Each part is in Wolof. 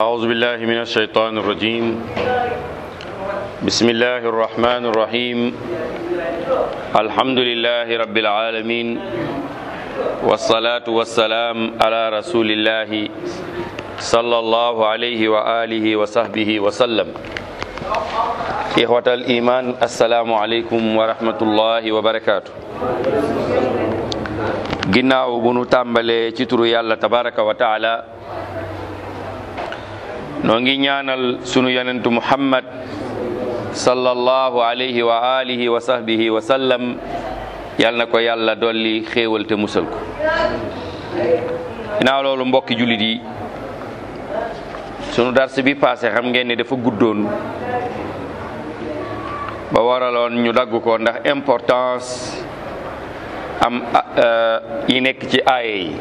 أعوذ بالله من الشيطان الرجيم بسم الله الرحمن الرحيم الحمد لله رب العالمين والصلاة والسلام على رسول الله صلى الله عليه وآله وصحبه وسلم إخوة الإيمان السلام عليكم ورحمة الله وبركاته ginnaaw bu nu tàmbalee ci turu yàlla tabaraka wa taala noo ngi ñaanal sunu yonentu muhammad sallallahu alayhi wa alihi wa sahbihi wa sallam yal na ko yàlla dolli xéewal te musal ko ginnaaw loolu mbokki jullit yi sunu dars bi passé xam ngeen ne dafa guddoon ba waraloon ñu dagg ko ndax importance am yi nekk ci aaye yi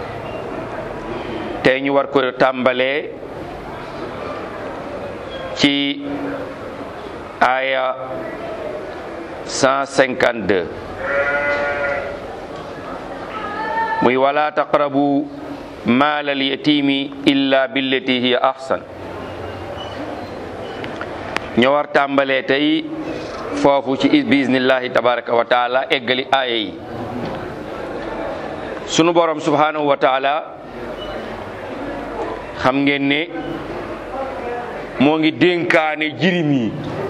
tey ñu war ko tàmbalee ci aaya 152 muy wala taqrabu maal al yatimi illa billati hiya ahsan ñu war tàmbalee tey foofu ci bismillahi tabaraka wa taala eggali aaya yi sunu borom subhanahu wa taala xam ngeen ne moo ngi dénkaane jirim yi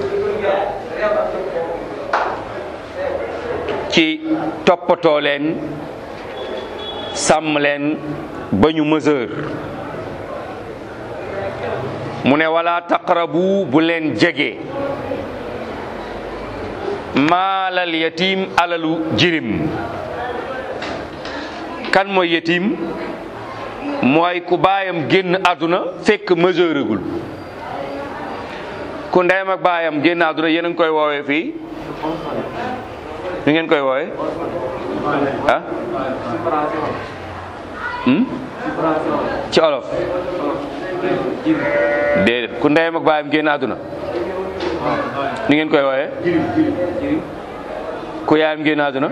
ci toppatoo leen sàmm leen ba ñu mesure mu ne wala taqrabu bu leen jege maalal yatim alalu jirim kan mooy yetim mooy ku baayam génn àdduna fekk majeuragul ku ndeyam ak baayam génn àdduna yéen a ngi koy woowee fii ñu ngeen koy woowee ah ci olof déedéet ku ndeyam ak baayam génn àdduna ñu ngeen koy woowee ku yaayam génn àdduna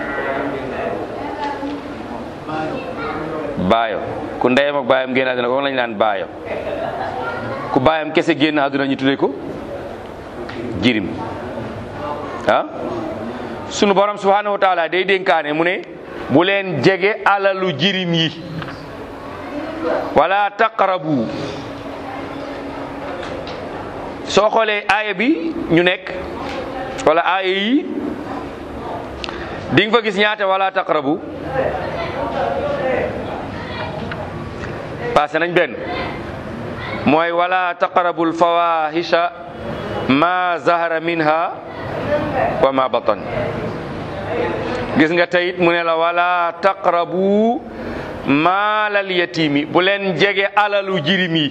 baayo ku ndeyam ak baayam génn àdduna ko lañ naan baayo ku baayam kese génn àdduna ñu tuddee ko jirim ah sunu borom subhanahu wa taala day dénkaane mu ne bu leen jege alalu jirim yi wala taqrabu soo xoolee aaya bi ñu nekk wala aaya yi di nga fa gis ñaata wala taqrabu passé nañ benn mooy wala taqrabu alfawahisha ma zahara minha wa ma batan gis nga teyit mu ne la wala taqrabu maalal yatimi bu leen jege alalu jirim yi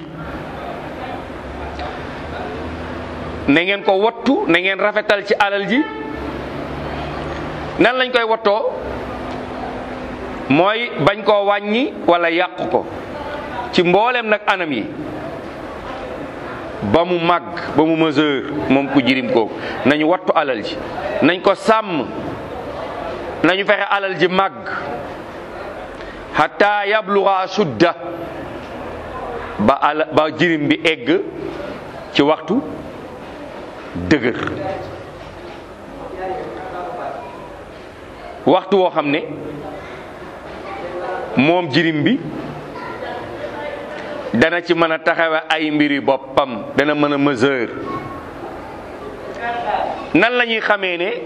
na ngeen ko wattu na ngeen rafetal ci alal ji nan lañ koy wattoo mooy bañ koo wàññi wala yàq ko ci mboolem nag anam yi ba mu màgg ba mu mesure moom ku jirim kooku nañu wattu alal ji nañ ko sàmm nañu fexe alal ji màgg hatta yabluga sudda ba ala ba jirim bi egg ci waxtu dëgër waxtu woo xam ne moom jirim bi dana ci mën a taxawe ay mbiri boppam dana mën a mesure nan la ñuy xamee ne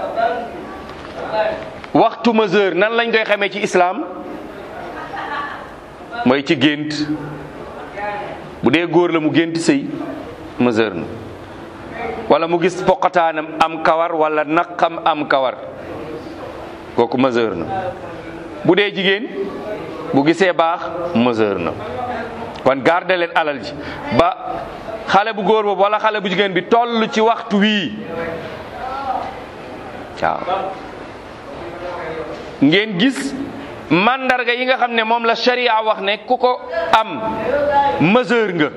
waxtu mesure nan lañ koy xamee ci islaam mooy ci gént bu dee góor la mu gént sëy mesure na wala mu gis poqataanam am kawar wala naqam am kawar kooku mesure na bu dee jigéen bu gisee baax mesure na kon garde leen alal ji ba xale bu góor boobu wala xale bu jigéen bi toll ci waxtu wii waaw ngeen gis mandarga yi nga xam ne moom la sharia wax ne ku ko am mesure nga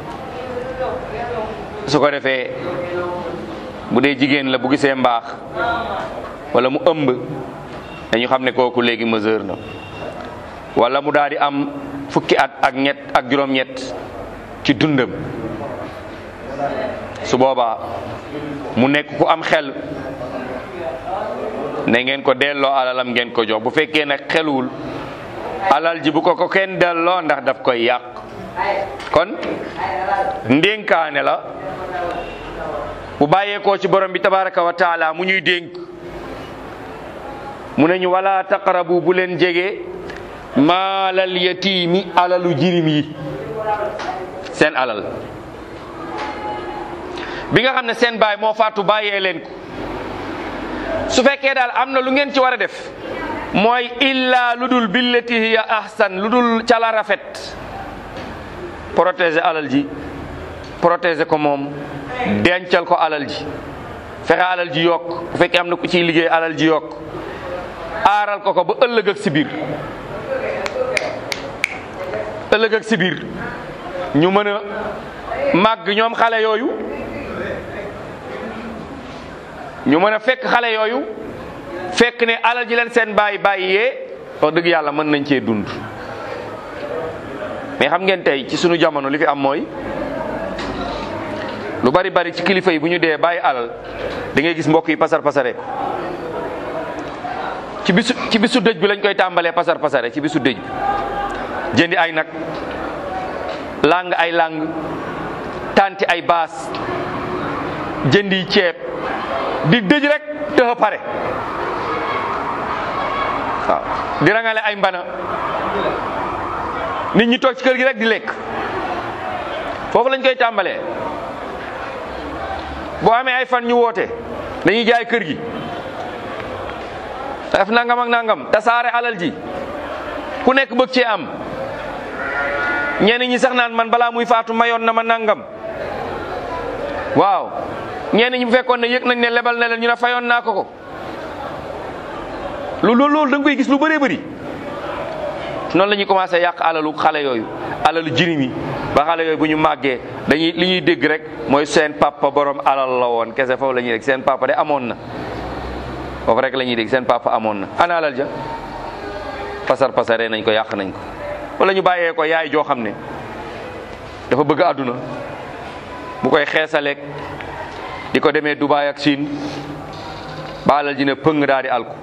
su ko defee bu dee jigéen la bu gisee mbaax wala mu ëmb dañu xam ne kooku léegi mesure na wala mu daal di am fukki at ak ñett ak juróom-ñett ci dundam su boobaa mu nekk ku am xel ne ngeen ko delloo alalam ngeen ko jox bu fekkee nag xelwul alal ji bu ko ko kenn delloo ndax daf koy yàq kon ndénkaane la bu bàyyeekoo ci borom bi tabaraka wa taala mu ñuy dénk mu ne ñu wala taqrabu bu leen jege maalal yatiimi alalu jirim yi seen alal bi nga xam ne seen baay moo faatu bàyyee leen ko su fekkee daal am na lu ngeen ci war a def mooy illa lu dul billati hiya ahsan lu dul ca la rafet protéger alal ji protéger ko moom dencal ko alal ji fexe alal ji yokk bu fekkee am na ku ciy liggéey alal ji yokk aaral ko ko ba ëllëg ak si biir ëllëg ak si biir ñu mën a màgg ñoom xale yooyu ñu mën a fekk xale yooyu fekk ne alal ji leen seen bàyyi bàyyee wax dëgg yàlla mën nañ cee dund mais xam ngeen tey ci sunu jamono li fi am mooy lu bari bari ci kilifa yi bu ñu dee bàyyi alal da ngay gis mbokk yi pasar pasare ci bisu ci bisu dëj bi lañ koy tàmbalee pasar pasare ci bisu dëj bi jëndi ay nag lang ay lang tanti ay baas jëndi ceeb di dëj rek tëx pare waaw di rangale ay mbana nit ñi toog ci kër gi rek di lekk foofu lañ koy tàmbalee boo amee ay fan ñu woote dañuy jaay kër gi def nangam ak nangam tasaare alal ji ku nekk bëgg cee am ñenn ñi sax naan man balaa muy faatu mayoon na ma nangam waaw ñenn ñi bu fekkoon ne yëg nañ ne lebal na leen ñu ne fayoon naa ko ko lu loolu loolu da nga koy gis lu bëree bëri noonu la ñuy commencé yàq alalu xale yooyu alalu jirim yi ba xale yooyu bu ñu màggee dañuy li ñuy dégg rek mooy seen papa borom alal la woon kese foofu la ñuy dégg seen papa de amoon na foofu rek la ñuy dégg seen papa amoon na ana alal ja pasar pasaree nañ ko yàq nañ ko wala ñu bàyyee ko yaay joo xam ne dafa bëgg àdduna bu koy xeesaleeg di ko demee Dubaay ak Siin ba alal ji ne pëng daal di alku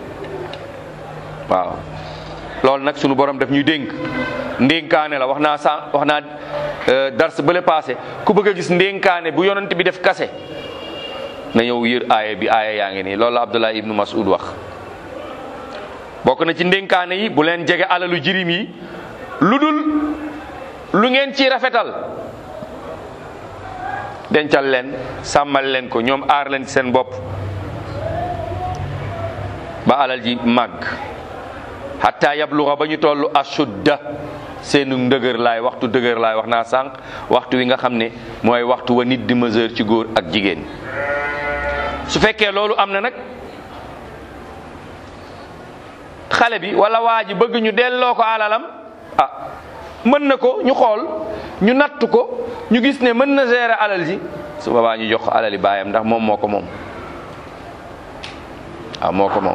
waaw loolu nag sunu borom daf ñuy dénk ndénkaane la wax naa sa wax naa dars bële passé ku bëgg a gis ndénkaane bu yonent bi def kase na ñëw yër aaya bi aaya yaa ngi nii loolu la Abdullah ibnu Mas'ud wax bokk na ci ndénkaane yi bu leen jege alalu jirim yi lu dul lu ngeen ci rafetal dencal leen sàmmal leen ko ñoom aar leen ci seen bopp ba alal ji màgg hatta yabluga ba ñu toll ashudda seenu ndëgër laay waxtu dëgër laay wax naa sànq waxtu wi nga xam ne mooy waxtu wa nit di mesure ci góor ak jigéen su fekkee loolu am na nag xale bi wala waa ji bëgg ñu delloo ko alalam ah mën na ko ñu xool ñu natt ko ñu gis ne mën na gérer alal ji su boobaa ñu jox ko alali baayam ndax moom moo ko moom waaw moo ko moom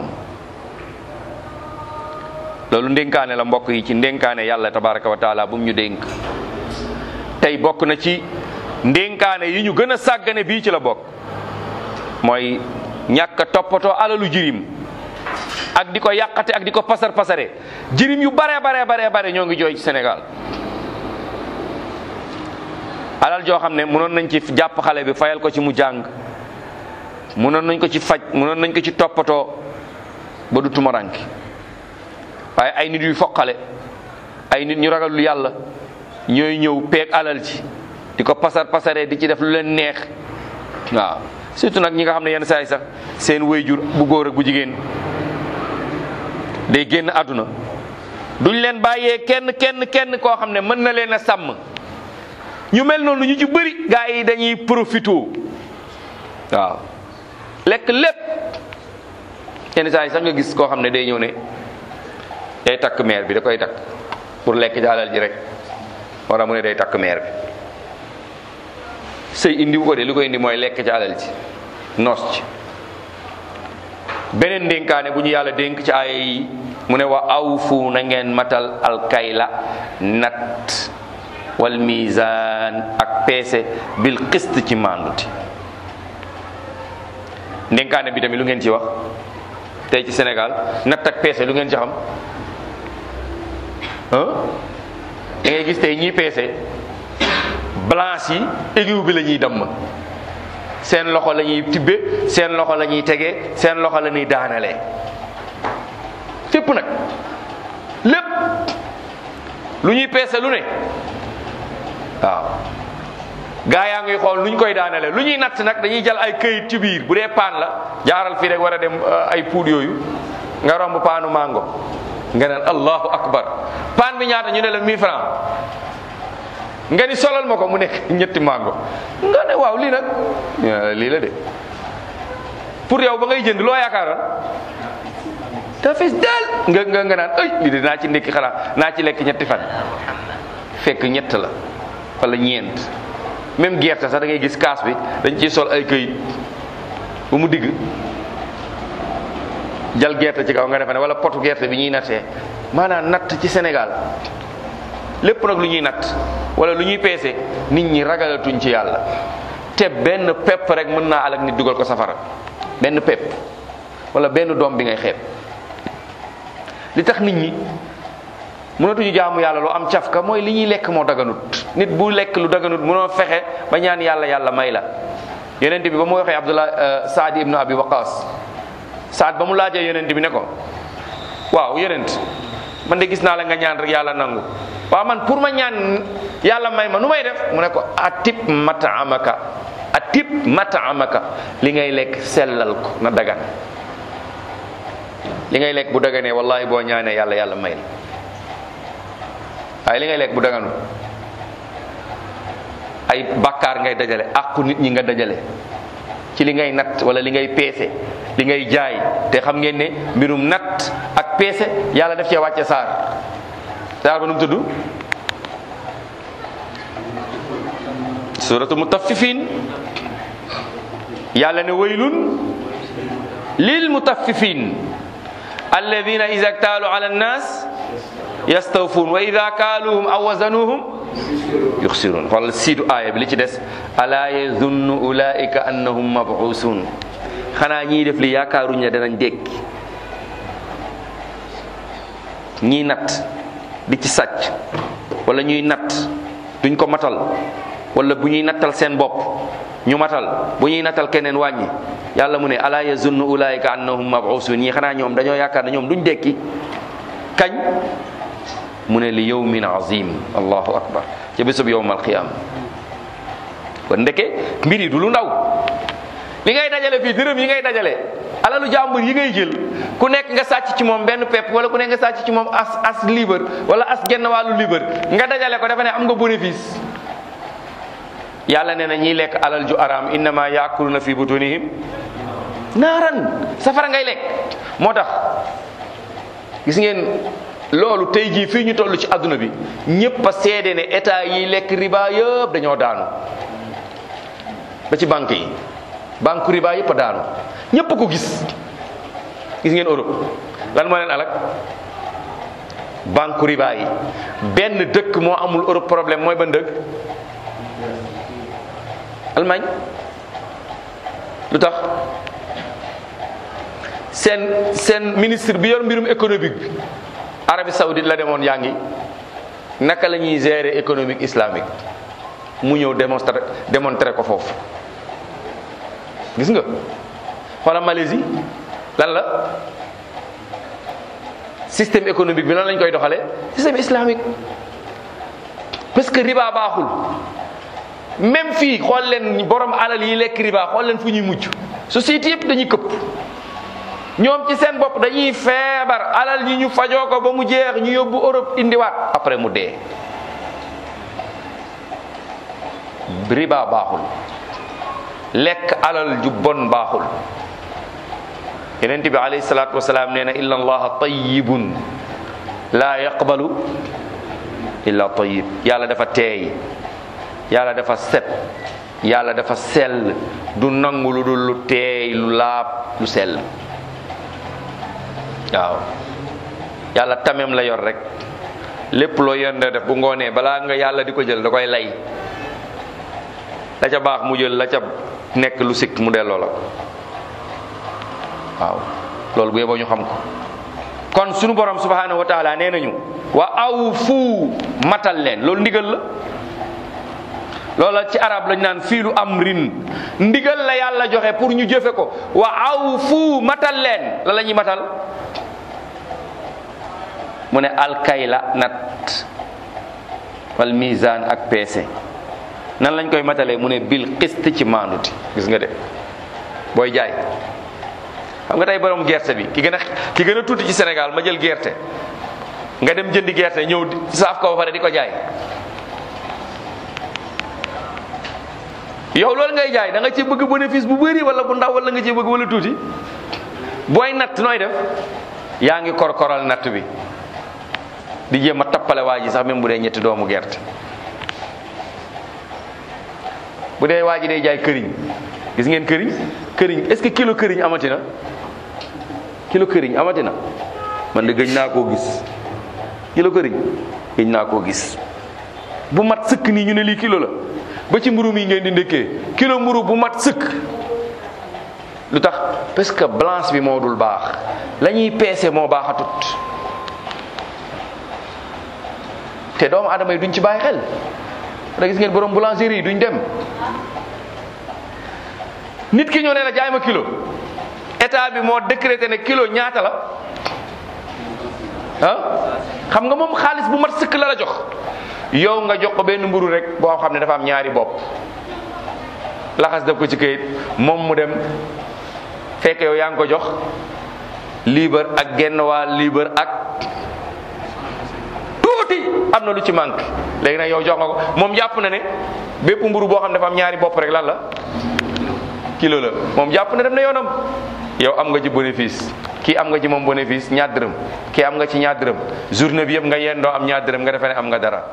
loolu ndénkaane la mbokk yi ci ndénkaane yàlla tabaraka wa taala bu mu ñu dénk tey bokk na ci ndénkaane yi ñu gën a sàggane bii ci la bokk mooy ñàkk a toppatoo alalu jirim ak di ko yàqate ak di ko pasar pasare jirim yu bare bare bare bare ñoo ngi jooy ci Sénégal alal joo xam ne mënoon nañ ci jàpp xale bi fayal ko ci mu jàng mënoon nañ ko ci faj mënoon nañ ko ci toppatoo ba du tumaranki waaye ay nit yu foqale ay nit ñu ragalul yàlla ñooy ñëw peeg alal ci di ko pasar pasaree di ci def lu leen neex waaw surtout nag ñi nga xam ne yenn saa yi sax seen wéyjur bu góor ak bu jigéen day génn àdduna duñ leen bàyyee kenn kenn kenn koo xam ne mën na leen a sàmm ñu mel noonu ñu ci bëri gaa yi dañuy profito waaw lekk lépp yenn saa yi sax nga gis koo xam ne day ñëw ne day takk meer bi da koy takk pour lekk ci alal ji rek wara mu ne day takk meer bi sëy indi ko de li ko indi mooy lekk ci alal ji noos ci beneen ndénkaane bu ñu yàlla dénk ci aaya yi mu ne wa awfu na ngeen matal alkayla nat wal mizan ak peese bil qist ci maanduti ndénkaane bi tamit lu ngeen ci wax tey ci Sénégal natt ak peese lu ngeen ci xam ah da ngay gis tey ñiy peese balance yi aiguille bi la ñuy damm seen loxo la ñuy tibbe seen loxo la ñuy tege seen loxo la ñuy daanalee fépp nag lépp lu ñuy peese lu ne waaw gaa yaa ngi xool lu ñu koy daanale lu ñuy natt nag dañuy jël ay këyit ci biir bu dee paan la jaaral fii rek war a dem ay puud yooyu nga romb paanu mango nga naan allahu akbar paan bi ñaata ñu ne la 1000 francs nga ni solal ma ko mu nekk ñetti mango nga ne waaw lii nag lii la de pour yow ba ngay jënd loo yaakaaroon te fis daal nga nga nga naan ay lii de naa ci ndekki xanaa naa ci lekk ñetti fan fekk ñett la wala ñeent même gerte sax da ngay gis kaas bi dañ ciy sol ay këyit bu mu digg jal gerte ci kaw nga defe ne wala potu gerte bi ñuy nattee maanaam natt ci Sénégal lépp nag lu ñuy natt wala lu ñuy peese nit ñi ragalatuñ ci yàlla te benn pepp rek mën naa alak nit dugal ko safara benn pepp wala benn doom bi ngay xeeb li tax nit ñi mënatuñu jaamu yàlla lu am cafka mooy li ñuy lekk moo daganut nit bu lekk lu daganut mënoo fexe ba ñaan yàlla yàlla may la yonent bi ba mu waxee Abdullah Saad ibnu Abi Waqas Saad ba mu laajee yonent bi ne ko waaw yonent man de gis naa la nga ñaan rek yàlla nangu waaw man pour ma ñaan yàlla may ma nu may def mu ne ko atib mataamaka atib mataamaka li ngay lekk sellal ko na dagan li ngay lekk bu daganee wallahi boo ñaanee yàlla yàlla may la waaye li ngay lekk bu daganu ay bakkaar ngay dajale àqu nit ñi nga dajale ci li ngay natt wala li ngay peese li ngay jaay te xam ngeen ne mbirum natt ak peese yàlla def cee wàcce saar saar ba nu mu tudd suratu mutaffifin yàlla ne waylun lil mutaffifin alladina ida ktaalu ala annas yastawfun wa ida kaaluhum aw wazanuhum yuxsirun xoolal siidu aaya bi li ci des alaa yazunnu ulaika annahum mabuusun xanaa ñiy def li yaakaaruñ ne danañ dékki ñiy natt di ci sàcc wala ñuy natt duñ ko matal wala bu ñuy nattal seen bopp ñu matal bu ñuy nattal keneen wàññi yàlla mu ne alaa yazunnu ulaika annahum mabuusun ñii xanaa ñoom dañoo yaakaar ne ñoom duñ dékki kañ mu ne li yawmin azim allahu akbar ca bésub yowmal qiyaama kon ndeke mbir yi du lu ndaw li ngay dajale fii dërëm yi ngay dajale alalu jàmbur yi ngay jël ku nekk nga sàcc ci moom benn pepp wala ku nekk nga sàcc ci moom as as libre wala as genn wàllu libre nga dajale ko dafa ne am nga bénéfice yàlla nee na ñiy lekk alal ju araam innama yaakuluna fi butunihim naaran safara ngay lekk moo tax gis ngeen loolu tey jii fii ñu toll ci àdduna bi ñëpp a seede ne état yi lekk riba yëpp dañoo daanu ba ci banque yi banque riba yëpp a daanu ñëpp ko gis gis ngeen Europe lan moo leen alak banque riba yi benn dëkk moo amul Europe problème mooy ban dëkk Allemagne lu tax seen seen ministre bi yor mbirum économique bi Arabie Saoudite la demoon yaa ngi naka la ñuy gérer économique islamique mu ñëw démontrer démontrer ko foofu gis nga wala Malaisie lan la système économique bi lan lañ koy doxalee système islamique parce que riba baaxul même fii xool leen borom alal yi lekk riba xool leen fu ñuy mujj société yëpp dañuy këpp ñoom ci seen bopp dañuy feebar alal yi ñu fajoo ko ba mu jeex ñu yóbbu Europe indiwaat après mu dee riba baaxul lekk alal ju bon baaxul yenent bi alayhi salaatu wasalaam nee na inna allaha tayyibun laa yaqbalu illa tayyib yàlla dafa teey yàlla dafa set yàlla dafa sell du nangu lu dul lu teey lu laab lu sell waaw yàlla tamem la yor rek lépp loo yende def bu ngoonee balaa nga yàlla di ko jël da koy lay la ca baax mu jël la ca nekk lu sikk mu delloo la ko waaw loolu bu yeboo ñu xam ko kon sunu borom subhanahu wa taala nee nañu wa aw fu matal leen loolu ndigal la loola ci arab lañ naan fiilu amrin ndigal la yàlla joxe pour ñu jëfe ko wa aw fu matal leen la la ñuy matal mu ne alkayla nat wal mizan ak peese nan lañ koy matalee mu ne bil xist ci maanuti gis nga de booy jaay xam nga tey borom gerte bi ki gën a ki gën a tuuti ci Sénégal ma jël gerte nga dem jëndi gerte ñëw saaf ko ba pare di ko jaay yow loolu ngay jaay da nga ci bëgg bénéfice bu bëri wala bu ndaw wala nga ci bëgg wala tuuti booy natt nooy def yaa ngi korkoral natt bi di jéem a tappale waa ji sax même bu dee ñetti doomu gerte bu dee waa ji day jaay këriñ gis ngeen këriñ këriñ est-ce que kilo këriñ amati na kilo këriñ amati na man de gëj naa koo gis kilo këriñ gëj naa koo gis bu mat sëkk nii ñu ne lii kilo la ba ci mburu mi ngeen di ndékkee kilo mburu bu mat sëkk lu tax parce que balance bi moo dul baax la ñuy peese moo baaxatut te doomu adama yi duñ ci bàyyi xel da gis ngeen borom boulangerie yi duñ dem nit ki ñoo ne la jaay ma kilo état bi moo décrété ne kilo ñaata la ah xam nga moom xaalis bu mat sëkk la la jox yow nga jox ko benn mburu rek boo xam ne dafa am ñaari bopp laxas def ko ci këyit moom mu dem fekk yow yaa ngi ko jox liibar ak genn waa liibar ak tuuti am na lu ci manque léegi nag yow jox nga ko moom jàpp na ne bépp mburu boo xam ne dafa am ñaari bopp rek lan la kilo la moom jàpp na dem na yoonam yow am nga ci bénéfice kii am nga ci moom bénéfice ñaar dërëm kii am nga ci ñaar dërëm journée bi yëpp nga yendoo am ñaar dërëm nga defee ne am nga dara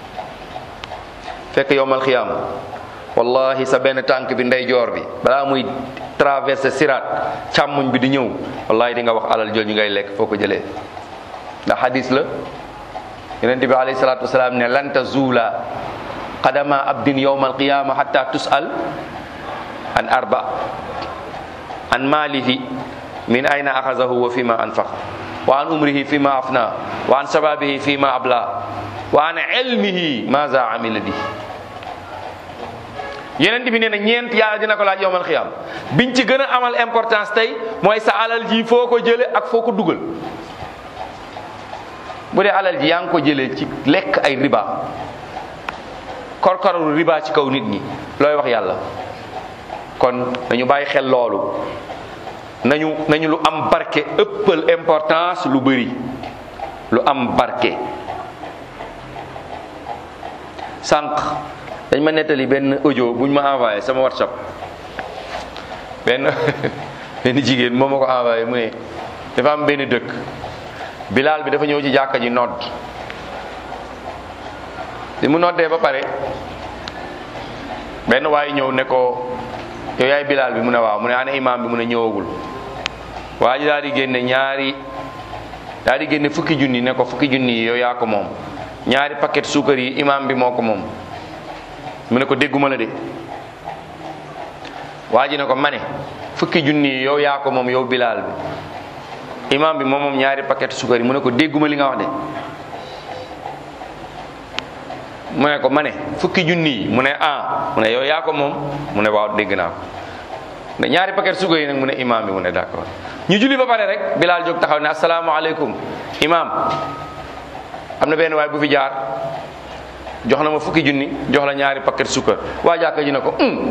fekk yowmal xiyaam wallahi sa benn tànk bi ndeyjoor bi balaa muy traversé siraat càmmuñ bi di ñëw wallahi di nga wax alal jooju ngay lekk foo ko jëlee ndax hadis la yonent bi alayhi salaatu wasalaam ne lan tazuula qadama abdin yowmal qiyaama hatta tusal an arba an maalihi min ayna axazahu wa fima anfaqa wa an umrihi fima afna wa an shababihi fima abla wa an ilmihi maza amila bi yeneen bi nee na ñeent yàlla dina ko laaj yowmal xiyaam biñ ci gën a amal importance tey mooy sa alal ji foo ko jële ak foo ko dugal bu dee alal ji yaa ngi ko jëlee ci lekk ay riba korkoralu riba ci kaw nit ñi looy wax yàlla kon nañu bàyyi xel loolu nañu nañu lu am barke ëppal importance lu bëri lu am barke sànq dañ ma nettali benn audio buñ ma envoyé sama whatsapp benn benn jigéen moo ma ko envoyé mu ne dafa am benn dëkk bilaal bi dafa ñëw ci jàkka ji nodd bi mu noddee ba pare benn waaye ñëw ne ko yow yaay bilaal bi mu ne waaw mu ne ana imaam bi mu ne ñëwagul waa ji daal di génne ñaari daal di génne fukki junni ne ko fukki junni yi yow yaa ko moom ñaari paquet suukar yi imaam bi moo ko moom mu ne ko dégguma la de waa ji ne ko ma ne fukki junni yi yow yaa ko moom yow bilaal bi imaam bi moom moom ñaari paquet suukar yi mu ne ko dégguma li nga wax de mu ne ko ma ne fukki junni yi mu ne ah mu ne yow yaa ko moom mu ne waaw dégg naa ko ne ñaari paquet suukar yi nag mu ne imaam bi mu ne d'accord ñu julli ba pare rek bilaal jóg taxaw ne asalaamaaleykum imaam am na benn waay bu fi jaar jox na ma fukki junni jox la ñaari paquet suukar waa jàkka ji ne ko um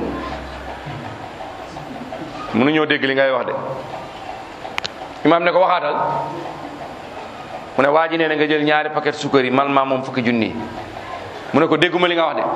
mënu ñoo dégg li ngay wax de imaam ne ko waxaatal mu ne waa ji nee na nga jël ñaari paquet suukar yi man maa moom fukki junni mu ne ko dégguma li nga wax de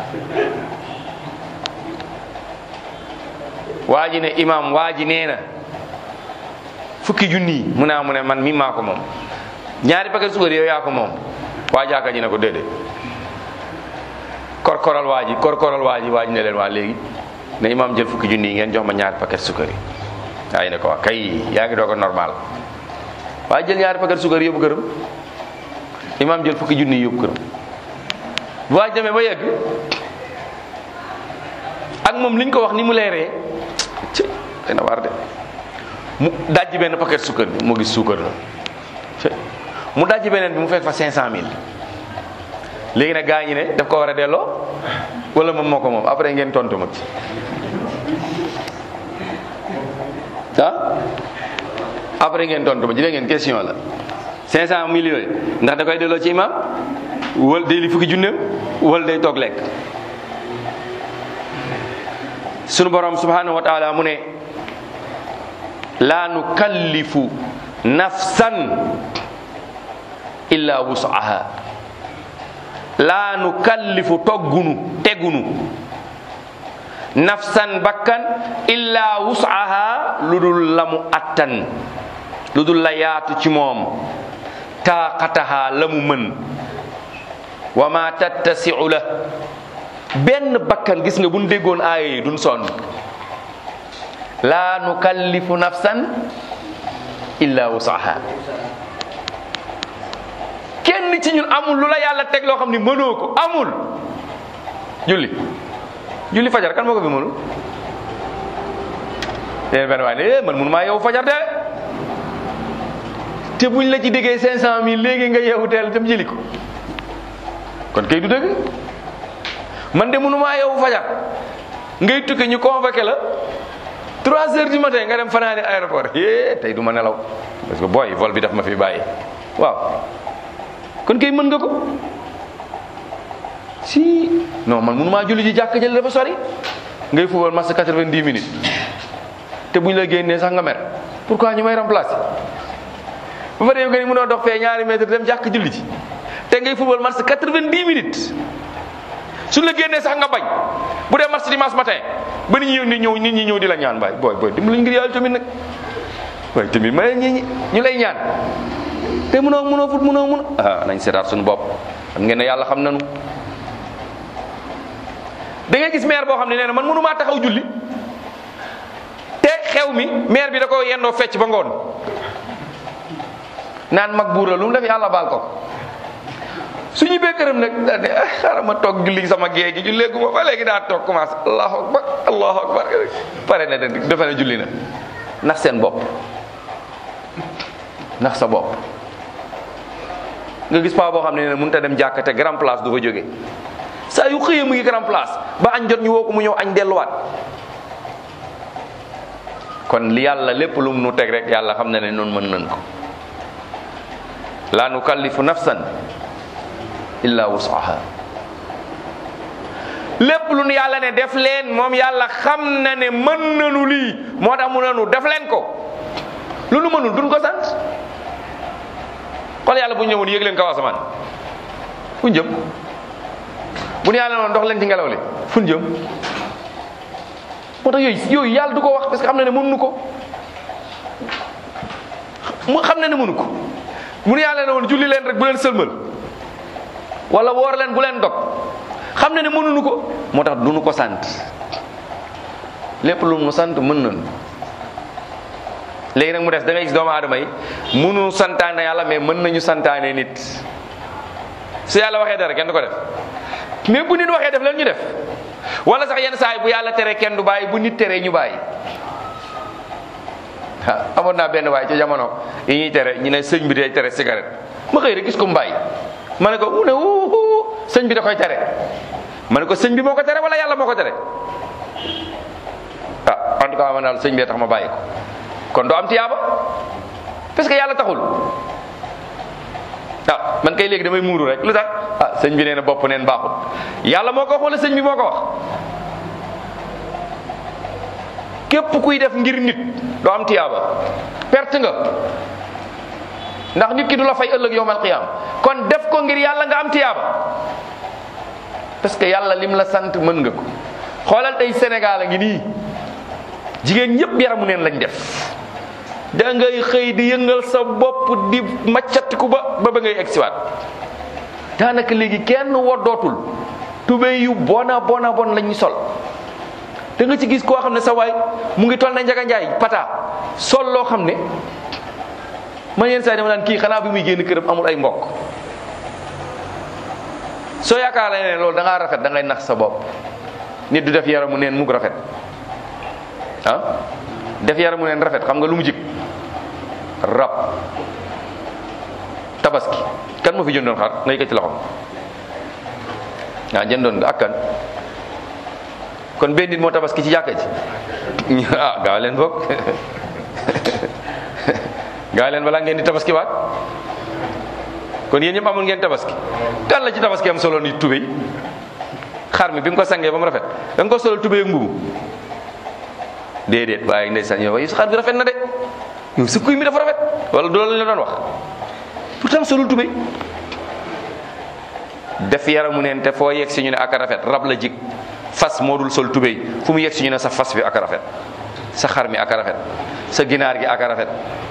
waa ji ne imaam waa ji nee na fukki junni yi mu ne mu ne man mi maa ko moom ñaari paquet suukar yow yaa ko moom waa jàkka ji ne ko déedéet korkoral waa ji korkoral waa ji waa ji ne leen waa léegi ne imaam jël fukki junni yi ngeen jox ma ñaari paquet suukar yi waaye ne ko waa kay yaa ngi doog a normal waaye jël ñaari paquet suukar yóbbu këram imaam jël fukki junni yóbbu këram bu waaj demee ba yegg ak moom liñ ko wax ni mu leeree ci dana war de mu dajji benn paquet sukkar bi mu gis suukar la ci mu dajji beneen bi mu fekk fa 500000 léegi nag gaa ñi ne daf ko war a delloo wala moom moo ko moom après ngeen tontu ma ci ah après ngeen tontu ma ci dégg ngeen question la 500 millions yooyu ndax da koy delloo ci imam wala day li fukki junneem wala day toog lekk sunu borom subhanahu wa taala mu ne laa nukallifu nafsan illa wusaha laa nukallifu toggunu tegunu nafsan bakkan illa wusaha lu dul la mu attan lu dul la yaatu ci moom taaqataha la mu mën wa ma tattasiu la benn bakkan gis nga buñ déggoon aaya yi duñ sonn laa nukallifu nafsan illa wusaha kenn ci ñun amul lu la yàlla teg loo xam ni mënoo ko amul julli julli fajar kan moo ko fi mënul leen benn waay ne man mënu maa yow fajar de te buñ la ci déggee cinq cent mille léegi nga yeewu teel dem jëli ko kon kay du dëgg man de mënu maa yow fajar ngay tukki ñu convoqué la trois heures du matin nga dem fanaani aéroport é tey du ma nelaw parce que booy vol bi daf ma fi bàyyi waaw kon kay mën nga ko si non man mënu maa julli ji jàkk jël dafa sori ngay fubal match quatre-vingt-dix minutes te buñ la génnee sax nga mer pourquoi ñu may remplacer ba fa dee nga ni mënoo dox fee ñaari mètre dem jàkk julli ji te ngay fubal match quatre-vingt-dix minutes suñ la génnee sax nga bañ bu dee match dimanche matin ba nit ñi ñëw nit ñëw nit ñi ñëw di la ñaan baay booy booy dimbali ngir yàlla tamit nag waaye tamit ma ñi ñu lay ñaan te mënoo mënoo fut mënoo mën ah nañ seetaat suñu bopp xam ngeen ne yàlla xam nañu da ngay gis maire boo xam ne nee na man mënumaa taxaw julli te xew mi maire bi da ko yendoo fecc ba ngoon naan mag buur la lu mu def yàlla baal ko su ñu bee këram nag daal ne ah xaaral ma toog julli sama gée gi jullee gu ma ba léegi daa toog commencé allahu akbar allahu akbar pare na de defe ne julli na ndax seen bopp ndax sa bopp nga gis paa boo xam ne ne mënut a dem jàkka te grand place du fa jóge saa yu xëyee mu ngi grand place ba añ jot ñu woo ko mu ñëw añ delluwaat kon li yàlla lépp lu mu nu teg rek yàlla xam na ne noonu mën nañ ko laa nukallifu nafsan illa wusaha lépp lu nu yàlla ne def leen moom yàlla xam na ne mën nanu lii moo tax mu nanu def leen ko lu nu mënul duñ ko sant xool yàlla bu ñëwoon yéeg leen kaw asamaan fu ñu jëm bu nu yàlla noonu dox leen ci ngelaw li fu ñu jëm moo tax yooyu yooyu yàlla du ko wax parce que xam na ne mënuñu ko mu xam na ne mënu ko bu nu yàlla ne woon julli leen rek bu leen sëlmal wala woor leen bu leen dog xam na ne mënuñu ko moo tax duñu ko sant lépp lu mu sant mën nañu léegi nag mu des da ngay gis doomu aadama yi mënu santaane yàlla mais mën nañu santaane nit su yàlla waxee dara kenn du ko def mais bu nit waxee def leen ñu def wala sax yenn saa yi bu yàlla tere kenn du bàyyi bu nit teree ñu bàyyi ah amoon naa benn waay ca jamono yi ñuy tere ñu ne sëñ bi day tere cigarette ma xëy rek gis ko mu bàyyi ma ne ko mu ne wuu sëñ bi da koy tere ma ne ko sëñ bi moo ko tere wala yàlla moo ko tere ah en tout cas man daal sëñ bee tax ma bàyyi ko kon doo am tiyaaba parce que yàlla taxul ah man kay léegi damay muuru rek lu tax ah sëñ bi nee na bopp neen baaxul yàlla moo ko wax wala sëñ bi moo ko wax képp kuy def ngir nit doo am tiyaaba perte nga ndax nit ki du la fay ëllëg yowmal qiyaam kon def ko ngir yàlla nga am tiyaaba parce que yàlla lim la sant mën nga ko xoolal tey Sénégal a ngi nii jigéen ñëpp yaramu neen lañ def da ngay xëy di yëngal sa bopp di maccatiku ba ba ba ngay egsiwaat daanaka léegi kenn woddootul tubéy yu bona bona bon lañuy sol da nga ci gis koo xam ne sa waay mu ngi toll na njaga njaay pata sol loo xam ne man yenn saa yi dama naan kii xanaa bi muy génn këram amul ay mbokk soo yaakaar ne loolu da ngaa rafet da ngay nax sa bopp nit du def yaramu neen mug rafet ah def yaramu neen rafet xam nga lu mu jik rab tabaski kan moo fi jëndoon xar nga yëkkati loxo ah jëndoon nga ak kan kon benn nit moo tabaski ci jàkka ji ah gaaw leen boog gaaw leen balaa ngeen di tabaski waat kon yéen ñëpp amul ngeen tabaski kan la ci tabaski am solo ni tubéy xar mi bi nga ko sangee ba mu rafet da nga ko solal tubéy ak mbubu déedéet waaye ndeysaan yow waaye xar bi rafet na de yow sa kuy mi dafa rafet wala du loolu la doon wax pourtant solul tubéy def yaramu neen te foo yegg si ñu ne ak rafet rab la jig fas moo dul sol tubéy fu mu yegg si ñu ne sa fas bi ak rafet sa xar mi ak rafet sa ginaar gi ak rafet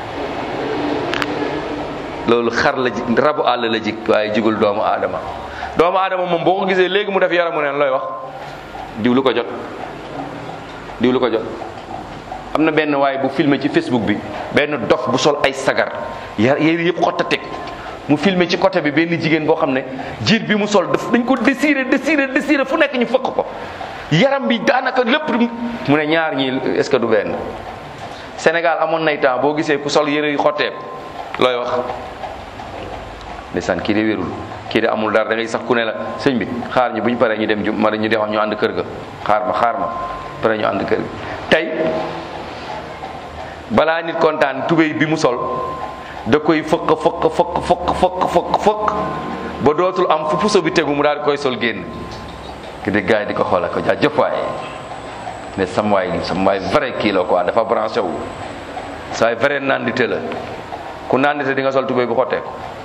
loolu xar la ji rabu àll la jig waaye jigul doomu aadama doomu aadama moom boo ko gisee léegi mu def yaramu neen looy wax diw lu ko jot diw lu ko jot am na benn waaye bu filmé ci Facebook bi benn dof bu sol ay sagar ya yéri yëpp xotta teg mu filmé ci côté bi benn jigéen boo xam ne jiir bi mu sol daf dañ ko désiré désiré désiré fu nekk ñu fëkk ko yaram bi daanaka lépp mu ne ñaar ñi est-ce que du benn Sénégal amoon nay temps boo gisee ku sol yére yu xotteeku looy wax ndeysaan kii de wérul kii de amul dara da ngay sax ku ne la sëñ bi xaar ñu bu ñu paree ñu dem ju ma ñu dem ñu ànd kër ga xaar ma xaar ma pare ñu ànd kër ga tey balaa nit kontaan tubéy bi mu sol da koy fëkk fëkk fëkk fëkk fëkk fëkk fëkk ba dootul am fu puso bi tegu mu daal di koy sol génn ki di gars yi di ko xoolal ko jaa jëppaay ne sam waay sam waay vrai kii la quoi dafa branché wu sa waay vrai nandite la ku nandite di nga sol tubéy bu xotteeku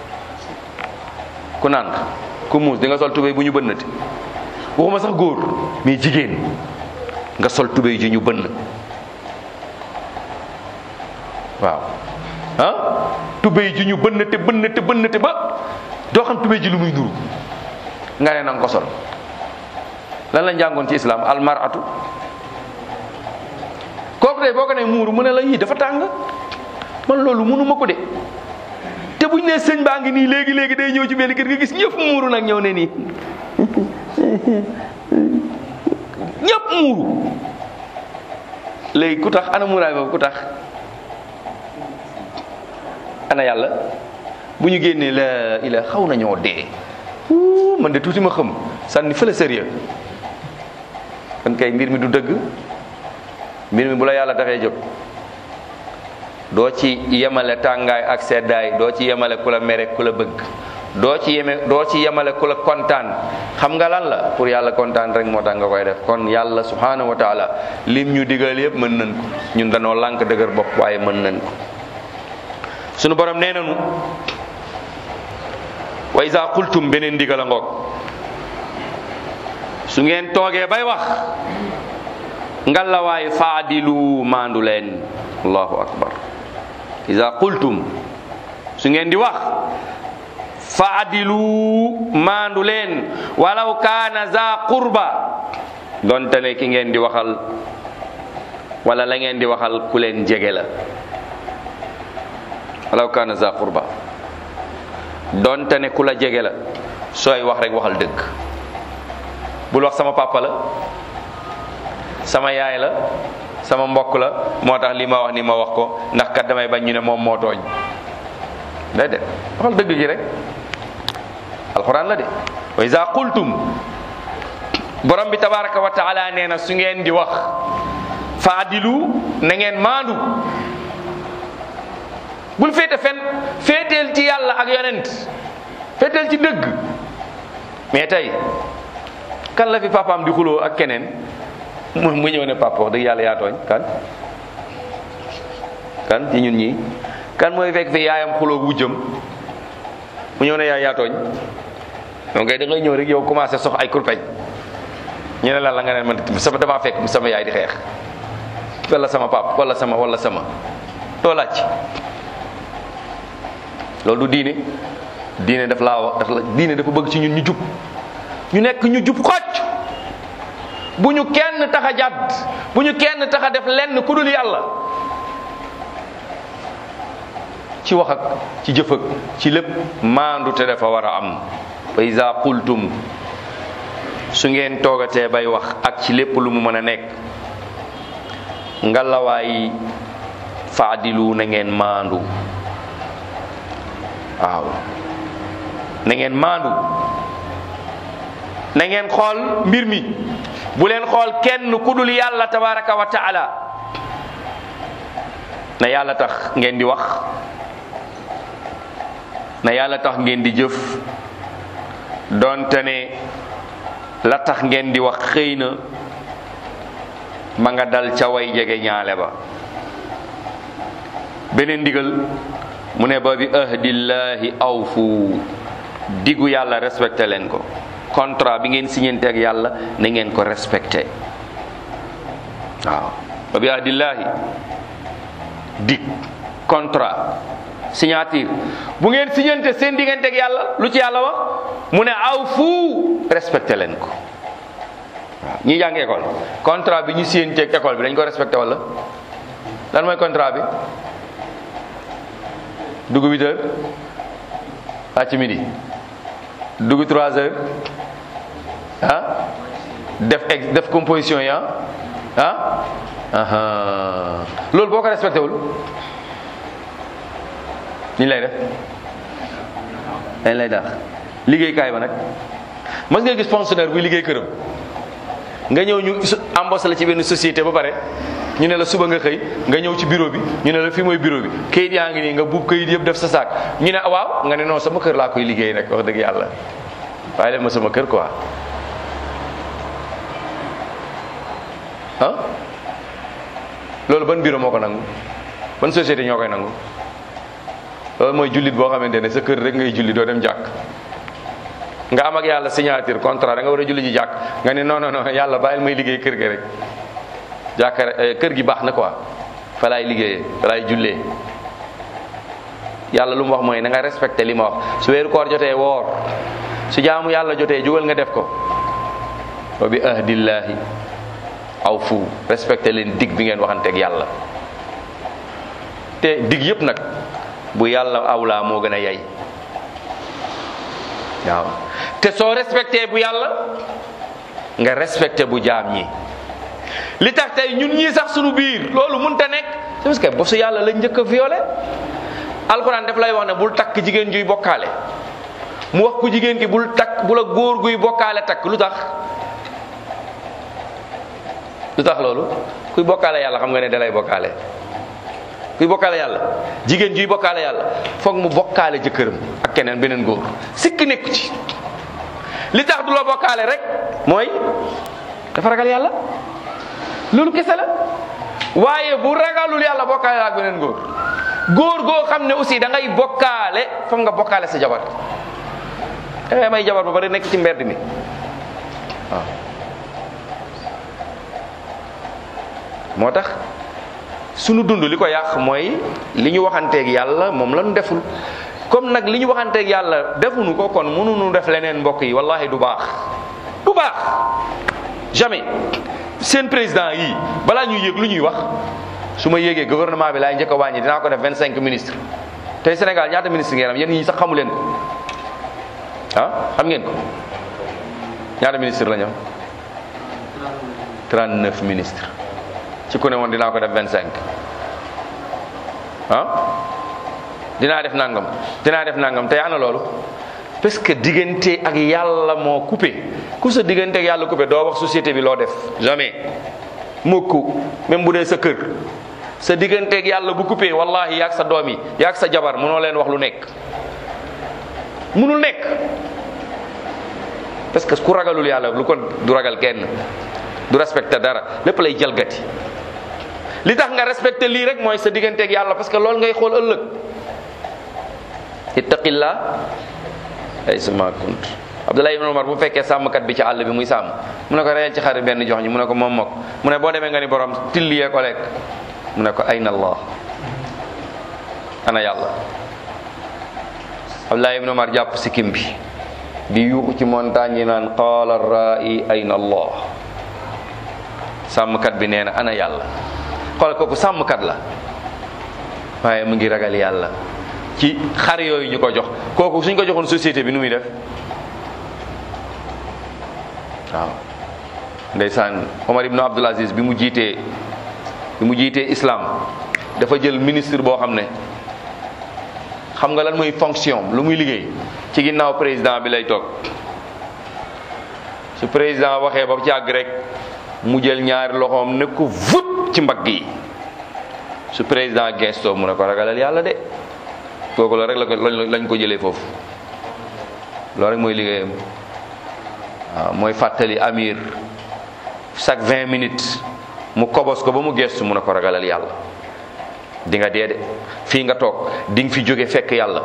ku naan ku muus di nga sol tubéy bu ñu bënnati waxuma sax góor mais jigéen nga sol tubéy ji ñu bënn waaw ah tubéy ji ñu bënnate bënnate bënnate ba doo xam tubéy ji lu muy nuru nga ne nanga ko sol lan la njàngoon ci islam almaratu kooku de boo ko ne muuru mu ne la yii dafa tàng man loolu mënuma ko de te buñ ne sëñ baa ngi nii léegi léegi day ñëw ci benn kër nga gis ñëpp muuru nag ñëw ne nii ñëpp muuru léegi ku tax ana muuraay boobu ku tax ana yàlla bu ñu génnee la ila xaw nañoo dee man de tuuti ma xam sànni fële sérieux kon kay mbir mi du dëgg mbir mi bu la yàlla taxee jóg doo ci yemale tàngaay ak seddaay doo ci yemale ku la mere ku la bëgg doo ci yeme doo ci yemale ku la kontaan xam nga lan la pour yàlla kontaan rek moo tax nga koy def kon yàlla subhanahu wa taala lim ñu digal yëpp mën nañ ko ñun danoo lànk dëgër bopp waaye mën nañ ko sunu borom nee nañu wa isa qultum beneen ndigal a ngoog su ngeen toogee bay wax ngalawaay faadilu maandu leen allahu akbar isa qultum su ngeen di wax faadilu maandu leen walaw kaana za qurba donte ne ki ngeen di waxal wala la ngeen di waxal ku leen jege la walaw kaana za qurba donte ne ku la jege la sooy wax rek waxal dëgg bul wax sama papa la sama yaay la sama mbokk la moo tax li ma wax ni ma wax ko ndax kat damay bañ ñu ne moom moo tooñ déedéet waxal dëgg gi rek alxuraan la de wa iza qultum borom bi tabaraka wa taala nee na su ngeen di wax faadilu na ngeen maandu bul féete fen féeteel ci yàlla ak yonent féeteel ci dëgg mais tey kan la fi papaam di xuloo ak keneen mu mu ñëw ne papa wax dëgg yàlla yaa tooñ kan kan ci ñun ñii kan mooy fekk fi yaayam xuloo wujjam mu ñëw ne yaay yaa tooñ donc da ngay ñëw rek yow commencé sox ay kurpeñ ñu ne la la nga ne man sama damaa fekk sama yaay di xeex wala sama pap wala sama wala sama doo laaj loolu du diine diine daf laa wax daf la diine dafa bëgg ci ñun ñu jub ñu nekk ñu jub xocc bu ñu kenn tax a jàdd bu ñu kenn tax a def lenn ku dul yàlla ci wax ak ci jëf ak ci lépp maandu te dafa war a am fa iza qultum su ngeen toogatee bay wax ak ci lépp lu mu mën a nekk ngalawaay faadilu na ngeen maandu waaw na ngeen maandu na ngeen xool mbir mi bu leen xool kenn ku dul yàlla tabaraka wa taala na yàlla tax ngeen di wax na yàlla tax ngeen di jëf donte ne la tax ngeen di wax xëy na ma nga dal ca way jege ñaale ba beneen ndigal mu ne ba bi ahdillahi awfu diggu yàlla respecté leen ko contrat bi ngeen signante ak yàlla na ngeen ko respecté waaw ba bi ahdillahi dig contrat signature bu ngeen signante seen diggante ak yàlla lu ci yàlla wax mu ne awfu respecté leen ko waaw ñi jàng école contrat bi ñu signante ak école bi dañ ko respecté wala lan mooy contrat bi dugg huit heures wàcc midi dugg trois heures ah def ex def composition yi ah ah loolu boo ko respecté wul ni lay def dañ lay daax liggéeykaay ba nag mas nga gis fonctionnaire buy liggéey këram nga ñëw ñu embauché la ci benn société ba pare ñu ne la suba nga xëy nga ñëw ci bureau bi ñu ne la fii mooy bureau bi kayit yaa ngi nii nga buub kayit yëpp def sa saak ñu ne waaw nga ne non sama kër laa koy liggéey rek wax dëgg yàlla waaye leen ma sama kër quoi ah loolu ban bureau moo ko nangu ban société ñoo koy nangu loolu mooy jullit boo xamante ne sa kër rek ngay julli doo dem jàkk nga am ak yàlla signature contrat da nga war a julli ji jàkk nga ne non non non yàlla bàyyil may liggéey kër ga rek jàkka kër gi baax na quoi fa laay liggéeyee fa laay jullee yàlla lu mu wax mooy na nga respecté li ma wax su weeru koor jotee woor su jaamu yàlla jotee jugal nga def ko wa bi ahdillahi aw fu respecté leen dig bi ngeen waxanteeg yàlla te dig yëpp nag bu yàlla awlaa moo gën a yay waaw te soo respecté bu yàlla nga respecté bu jaam ñi li tax tey ñun ñii sax suñu biir loolu mënta nekk c'est parce que bosu yàlla lañ njëkk a violé alxuraan daf lay wax ne bul takk jigéen juy bokkaale mu wax ku jigéen ki bul takk bu la góor guy bokkaale takk lu tax lu tax loolu kuy bokkaale yàlla xam nga ne dalay bokkaale kuy bokkaale yàlla jigéen juy bokkaale yàlla foog mu bokkaale jëkkëram ak keneen beneen góor sikk nekku ci li tax du la bokkaale rek mooy dafa ragal yàlla loolu kese la waaye bu ragalul yàlla bokkaale la ak beneen góor góor goo xam ne aussi da ngay bokkaale foog nga bokkaale sa jabar da ngay may jabar ba bari nekk ci mbedd mi waaw moo tax sunu dund li ko yàq mooy li ñu waxanteeg yàlla moom la ñu deful comme nag li ñu waxanteeg yàlla defuñu ko kon mënuñu def leneen mbokk yi wallahi du baax du baax jamais seen président yi balaa ñuy yéeg lu ñuy wax su ma yéegee gouvernement bi laay njëkk a wàññi dinaa ko def vingt cinq ministres tey Sénégal ñaata ministre ngeen am yéen ñi sax xamu leen ko ah xam ngeen ko ñaata ministre la ñu am 39 ministres ci ku ne woon dinaa ko def 25 ah dinaa def nangam dinaa def nangam tey ana loolu parce que diggante ak yàlla moo coupé ku sa diggante ak yàlla coupé doo wax société bi loo def jamais mukk même bu dee sa kër sa diggante ak yàlla bu coupé wallahi yaag sa doom yi yaag sa jabar mënoo leen wax lu nekk mënul nekk parce que ku ragalul yàlla lu ko du ragal kenn du respecté dara lépp lay jalgati li tax nga respecté lii rek mooy sa diggante ak yàlla parce que loolu ngay xool ëllëg ittaqillah ay sama kunt Abdullah ibn Umar bu fekkee sàmmkat bi ci àll bi muy sàmm mu ne ko reyal ci xar benn jox ñi mu ne ko moom mokk mu ne boo demee nga ni borom tilliyee ko lekk mu ne ko ayna allah ana yàlla Abdullah ibn Umar jàpp sikkim bi di yuuxu ci montagne yi naan qaala ra'i ayna allah sàmmkat bi nee na ana yàlla xool kooku sàmmkat la waaye mu ngi ragal yàlla ci xar yooyu ñu ko jox kooku suñ ko joxoon société bi nu muy def waaw ndeysaan Omar ibnu Abdul Aziz bi mu jiitee bi mu jiitee islam dafa jël ministre boo xam ne xam nga lan mooy fonction lu muy liggéey ci ginnaaw président bi lay toog su président waxee ba ci àgg rek mu jël ñaari loxoom ne ko vut ci mbagg yi su président gestoo mu ne ko ragalal yàlla de kooku la rek la ko lañ ko jëlee foofu loolu rek mooy liggéeyam waaw mooy fàttali amir chaque vingt minutes mu kobos ko ba mu gestu mu ne ko ragalal yàlla di nga dee de fii nga toog di nga fi jóge fekk yàlla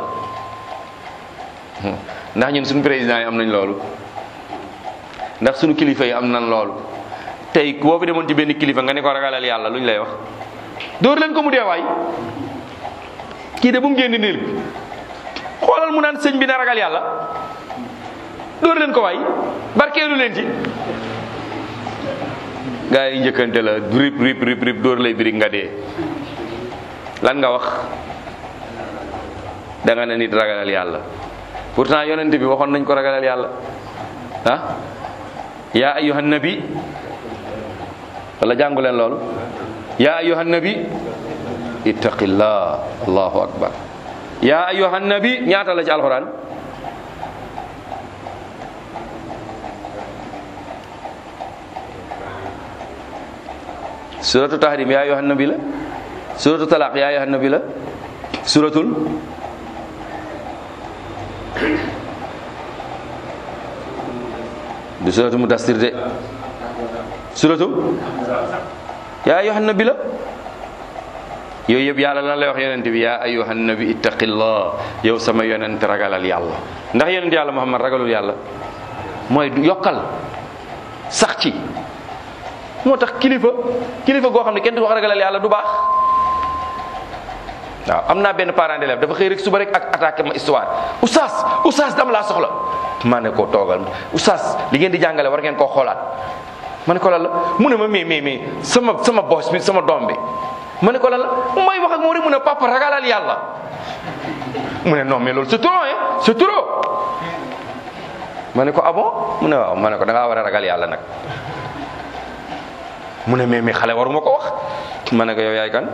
ndax ñun suñu président yi am nañ loolu ndax suñu kilifa yi am nañ loolu tey boo fi demoon ci benn kilifa nga ne ko ragalal yàlla lu ñu lay wax dóor leen ko mu dee waay kii de bu mu génn niil bi xoolal mu naan sëñ bi na ragal yàlla dóor leen ko waay barkeelu leen ci gaa yi njëkkante la rip rip rip rip dóor lay birig nga dee lan nga wax da nga ne nit ragalal yàlla pourtant yonent bi waxoon nañ ko ragalal yàlla ah yaa ayyuhan nabi wala jàngu leen loolu yaa ayyuhan nabi ittaqillah allahu akbar yaa ayyuhan nabi ñaata la ci alquran suratu tahrim yaa ayyuhan nabi la suratu talaq yaa ayyuhan nabi la suratul du suratu mudassir de suratu yaa ayyuhan nabi la yooyu yëpp yàlla lan lay wax yonent bi yaa ayyuhan nabi ittaqillah yow sama yonent ragalal yàlla ndax yonent yàlla muhammad ragalul yàlla mooy yokkal sax ci moo tax kilifa kilifa goo xam ne kenn du wax ragalal yàlla du baax waaw am naa benn parent d'élève dafa xëy rek suba rek ak attaqué ma histoire oustaz oustaz dama laa soxla maa ne ko toogal oustaz li ngeen di jàngale war ngeen koo xoolaat ma ne ko lan la mu ne ma mais mais mais sama sama boss bi sama doom bi ma ne ko lan la may wax ak moom rek mu ne papa ragalal yàlla mu ne non mais loolu c'est trop hein c'est trop ma ne ko ah bon mu ne waaw ma ne ko da ngaa war a ragal yàlla nag mu ne mais mais xale waruma ko wax ma ne ko yow yaay kan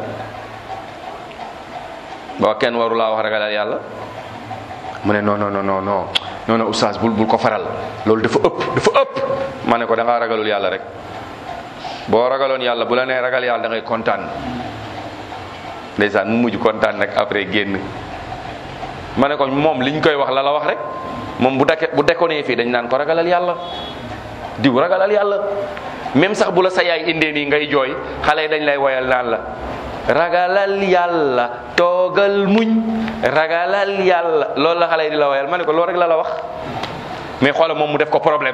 ba kenn waru laa wax ragalal yàlla mu ne non non non non non non oustaz bul bul ko faral loolu dafa ëpp dafa ëpp ma ne ko da ngaa ragalul yàlla rek boo ragaloon yàlla bu la nee ragal yàlla da ngay kontaan ndeysaan mu mujj kontaan nag après génn ma ne ko moom liñ koy wax la la wax rek moom bu dake bu dekkoonee fii dañ naan ko ragalal yàlla diw ragalal yàlla même sax bu la sa yaay indee nii ngay jooy xale yi dañ lay woyal naan la ragalal yàlla toogal muñ ragalal yàlla loolu la xale yi di la woyal ma ne ko loolu rek la la wax mais xoola moom mu def ko problème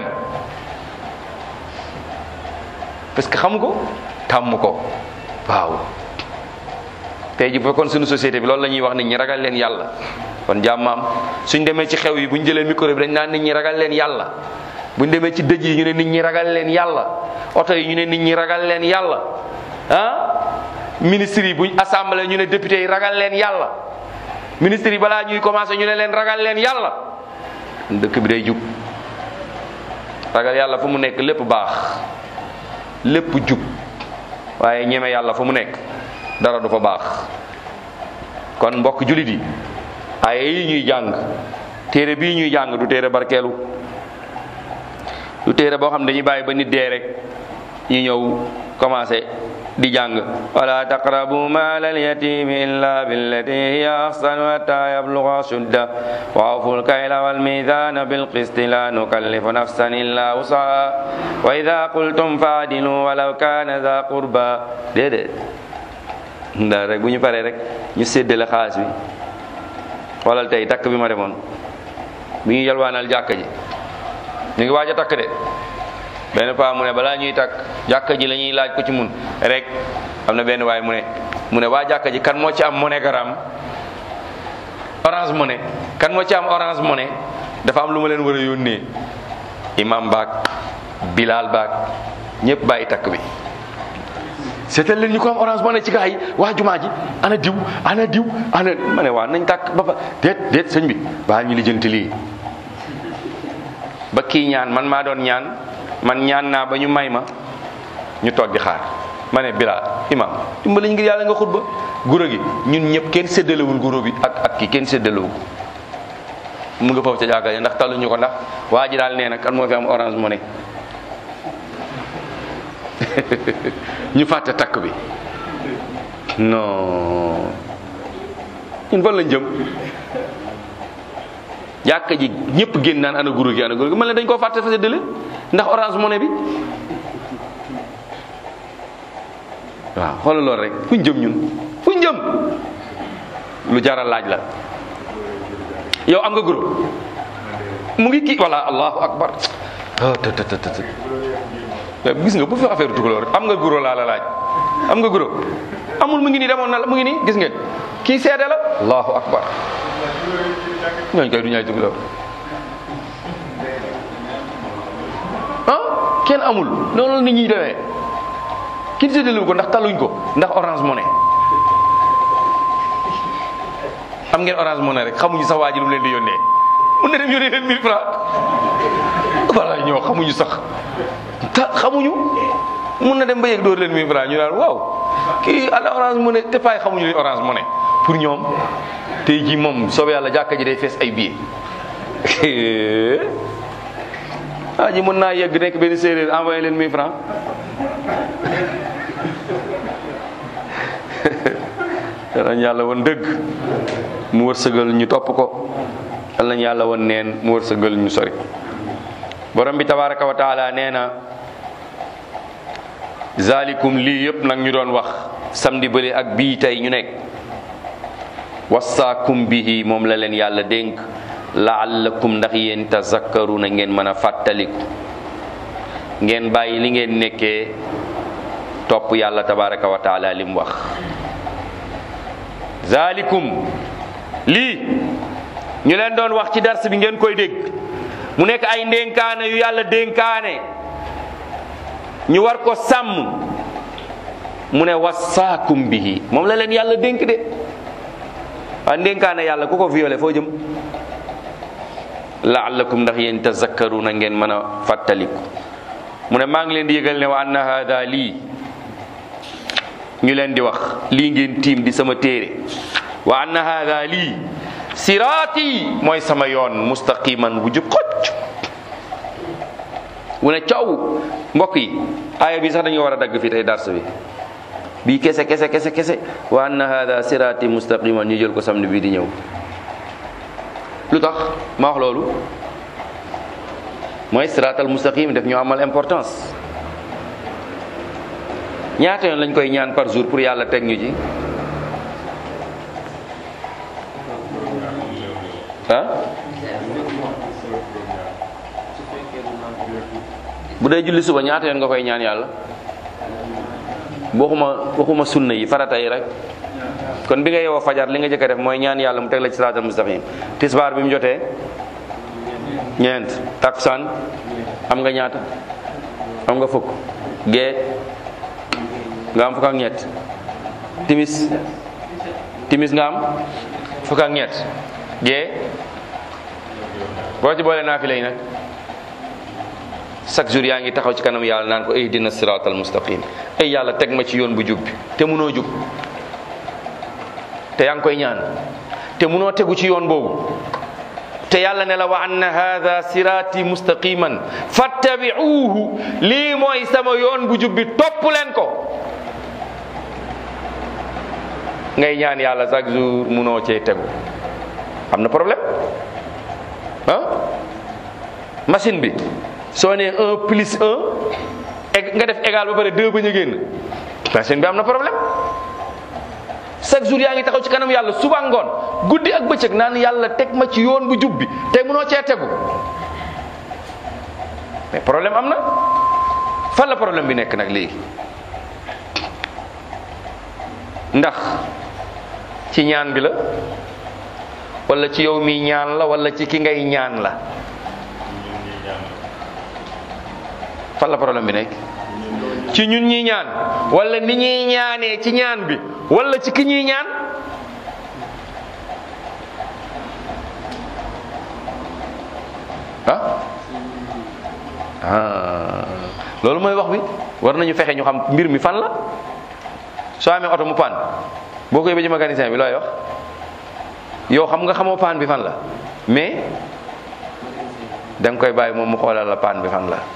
parce que xam ko tàmm ko waaw tey ji bu fekkoon suñu société bi loolu la ñuy wax nit ñi ragal leen yàlla kon jàmmaam suñ demee ci xew yi bu ñu jëlee micro bi dañ naan nit ñi ragal leen yàlla bu ñu demee ci dëj yi ñu ne nit ñi ragal leen yàlla oto yi ñu ne nit ñi ragal leen yàlla ah ministre yi buñ assemblée ñu ne député yi ragal leen yàlla ministre yi balaa ñuy commencé ñu ne leen ragal leen yàlla dëkk bi day jub ragal yàlla fu mu nekk lépp baax lépp jub waaye ñeme yàlla fu mu nekk dara du fa baax kon mbokk julit yi ay yi ñuy jàng téere bii ñuy jàng du téere barkeelu du téere boo xam ne dañuy bàyyi ba nit dee rek ñu ñëw commencé di jàng wala taqrabu mal alyatimi illa billati hiya ahsan hatta yabluga shudda wa awfu lkayla walmizana bilqisti la nukallifu nafsan illa wusaha wa ida qultum faadilu walaw kana za qurba déedéet ndax rek bu ñu paree rek ñu séddale xaalis bi xoolal tey takk bi ma demoon bi ñu yalwaanal jàkka ji ñu ngi waaj a takk de benn paa mu ne balaa ñuy takk jàkka ji la ñuy laaj ko ci mun rek am na benn waay mu ne mu ne waa jàkka ji kan moo ci am MoneyGram orange money kan moo ci am orange money dafa am lu ma leen war a yónnee imam baag bilal baag ñëpp bàyyi takk bi seetal leen ñu ko am orange money ci gaa yi waa jumaa ji ana diw ana diw ana ma ne waa nañ takk ba ba déet déet sëñ bi baal ñu lijjanti lii ba kii ñaan man maa doon ñaan man ñaan naa ba ñu may ma ñu toog di xaar ma ne Bilal imam dimbali ngir yàlla nga xutba guro gi ñun ñëpp kenn séddalewul guro bi ak ak ki kenn séddalewu ko mu nga foofu ca jàkka ja ndax taluñu ko ndax waa ji daal nee na kan moo fi am orange money ñu fàtte takk bi non ñun fan lañ jëm jàkka ji ñëpp génn naan ana guro gi ana guro gi man la dañ koo fàtte fa séddale ndax orange money bi waaw xoolal loolu rek fuñ jëm ñun fuñ jëm lu jaral laaj la yow am nga guro mu ngi kii walla allahu akbar të të të të gis nga bu fi affaire tukulóor am nga guro laa la laaj am nga guro amul mu ngi nii demoon na la mu ngi nii gis ngeen kii seede la allahu akbar ñooñu koy du ñaay tukulóor ah kenn amul noonu la nit ñi demee kin séddalewu ko ndax taluñ ko ndax orange money am ngeen orange money rek xamuñu sax waa ji lu mu leen di yónnee mun na dem yónnee leen 1000 francs voilà ñoo xamuñu sax ta xamuñu mun na dem ba yëg dóor leen 1000 francs ñu naan waaw kii ala orange money te paay xamuñu li orange money pour ñoom tey jii moom soobee yàlla jàkka ji day fees ay billets waa ji mën naa yegg nekk benn séeréer envoyé leen 1000 francs yal yàlla woon dëgg mu wërsëgal ñu topp ko yal nañu yàlla woon neen mu wërsëgal ñu sori borom bi tabaraka wa taala nee na zalikum lii yëpp nag ñu doon wax samedi bële ak bii tey ñu nekk wasaakum bihi moom la leen yàlla dénk laallakum ndax yéen tazakkaruna ngeen mën a fàttaliku ngeen bàyyi li ngeen nekkee topp yàlla tabaraka wa taala li mu wax zalikum lii ñu leen doon wax ci dars bi ngeen koy dégg mu nekk ay ndénkaane yu yàlla dénkaane ñu war ko sàmm mu ne wasaakum bihi moom la leen yàlla dénk de waa ndénkaane yàlla ku ko violé foo jëm laallakum ndax yéen tazakkaruna ngeen mën a fàttaliku mu ne maa ngi leen di yëgal ne wa anna hada lii ñu leen di wax lii ngeen tiim di sama téere wa anna hada lii siraati mooy sama yoon mustaqiman bu jub xocc wu ne coow mbokk yi aaya bi sax dañu war a dagg fii tey dars bi bii kese kese kese kese wa anna hada siraati mustaqiman ñu jël ko samedi bii di ñëw lu tax ma wax loolu mooy siraatal mustaqim def ñu amal importance ñaata yoon lañ koy ñaan par jour pour yàlla teg ñu ci ah bu dee julli suba ñaata yoon nga koy ñaan yàlla waxuma waxuma sunna yi farata yi rek kon bi nga yeewoo fajar li nga jëkk a def mooy ñaan yàlla mu teg la ci siraatal mustaqim tisbaar bi mu jotee ñeent takkusaan am nga ñaata am nga fukk gee nga am fukk ak ñett timis timis nga am fukk ak ñett gee boo ci boole naafila yi nag chaque jour yaa ngi taxaw ci kanam yàlla naan ko ihdina siraatal mustaqim ay yàlla teg ma ci yoon bu jub bi te munoo jub te yaa ngi koy ñaan te munoo tegu ci yoon boobu te yàlla ne la wa anna hada siraati mustaqiman fattabi'uuhu lii mooy sama yoon bu jub bi topp leen ko ngay ñaan yàlla chaque jour munoo cee tegu am na problème ah machine bi soo nee un plus un nga def égal ba pare deux ba ñu génn machine bi am na problème chaque jour yaa ngi taxaw ci kanam yàlla suba ngoon guddi ak bëccëg naan yàlla teg ma ci yoon bu jub bi te munoo cee tegu mais problème am na fan la problème bi nekk nag léegi ndax ci ñaan bi la wala ci yow mi ñaan la wala ci ki ngay ñaan la fan la problème bi nekk ci ñun ñi ñaan wala ni ñuy ñaanee ci ñaan bi wala ci ki ñuy ñaan ah ah loolu mooy wax bi war nañu fexe ñu xam mbir mi fan la soo amee oto mu paan boo ko yóbbee ci mécanicien bi looy wax yow xam nga xamoo paan bi fan la mais da nga koy bàyyi moom mu xoolal la paan bi fan la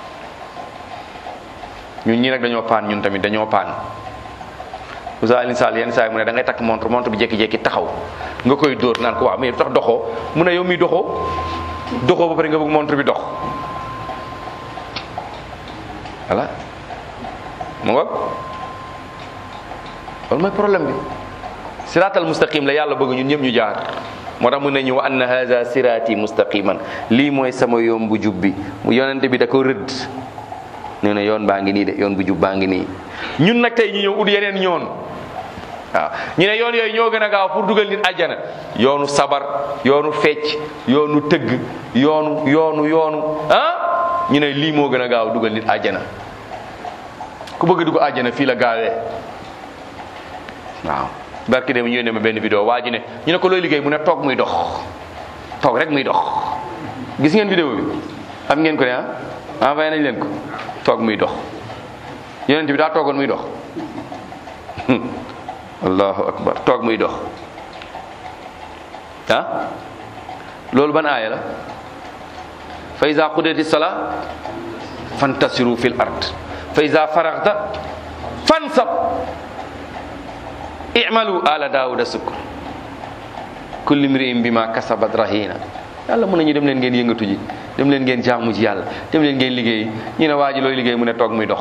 ñun ñii nag dañoo paan ñun tamit dañoo paan Moussa Alioune Sall yenn saa yi mu ne da ngay takk montre montre bi jékki-jékki taxaw nga koy dóor naan ko waaw mais tax doxoo mu ne yow mi doxoo doxoo ba pare nga bëgg montre bi dox voilà mu ngoog loolu mooy problème bi siraatal mustaqim la yàlla bëgg ñun ñëpp ñu jaar moo tax mu ne ñu wa anna haza siraati mustaqiman lii mooy sama yoon bu jub bi mu yonente bi da ko rëdd nee na yoon baa ngi nii de yoon bu jub baa ngi nii ñun nag tey ñu ñëw ut yeneen yoon waaw ñu ne yoon yooyu ñoo gën a gaaw pour dugal nit àjjana yoonu sabar yoonu fecc yoonu tëgg yoonu yoonu yoonu ah ñu ne lii moo gën a gaaw dugal nit àjjana ku bëgg dugg àjjana fii la gaawee waaw barki dem ñu yónnee ma benn vidéo waa ji ne ñu ne ko looy liggéey mu ne toog muy dox toog rek muy dox gis ngeen vidéo bi am ngeen ko ne ah envoyé nañ leen ko toog muy dox yonent bi daa toogoon muy dox allahu akbar toog muy dox ah loolu ban aaya la fa iza qudiyati sala fantasiru fil ard fa iza faraghta fansab i'malu ala daawuda sukkur kulli mri'in bima kasabat rahina yàlla mën nañu dem leen ngeen yëngatu ji dem leen ngeen jaamu ji yàlla dem leen ngeen liggéey ñu ne waa ji looy liggéey mu ne toog muy dox